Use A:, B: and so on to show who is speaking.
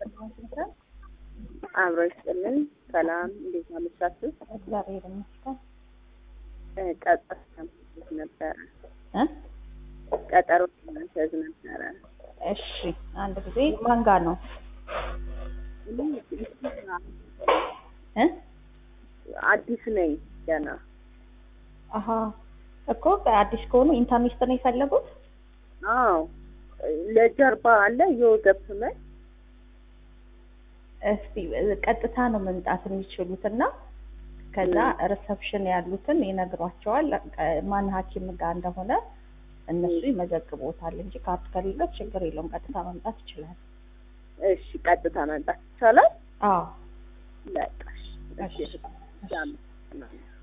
A: ይስጥልን።
B: አብሮ ይስጥልን። ሰላም፣ እንዴት አመሻችሁ?
A: እግዚአብሔር ይመስገን።
B: እ ቀጠሮ ለማስያዝ ነበረ
A: እ
B: ቀጠሮ ለማስያዝ ነበረ።
A: እሺ አንድ ጊዜ ማን ጋር ነው
B: እኔ
A: እ
B: አዲስ ነኝ ገና።
A: አሀ እኮ አዲስ ከሆኑ ኢንተርኔት ነው የፈለጉት?
B: አዎ ለጀርባ አለ የወገብ ህመም
A: እስቲ ቀጥታ ነው መምጣት የሚችሉት እና ከዛ ሪሰፕሽን ያሉትን ይነግሯቸዋል ማን ሐኪም ጋር እንደሆነ እነሱ ይመዘግቦታል እንጂ ካርድ ከሌለው ችግር የለውም። ቀጥታ መምጣት ይችላል።
B: እሺ ቀጥታ መምጣት ይቻላል?
A: አዎ
B: በቃ እሺ።
A: እሺ።
B: እሺ።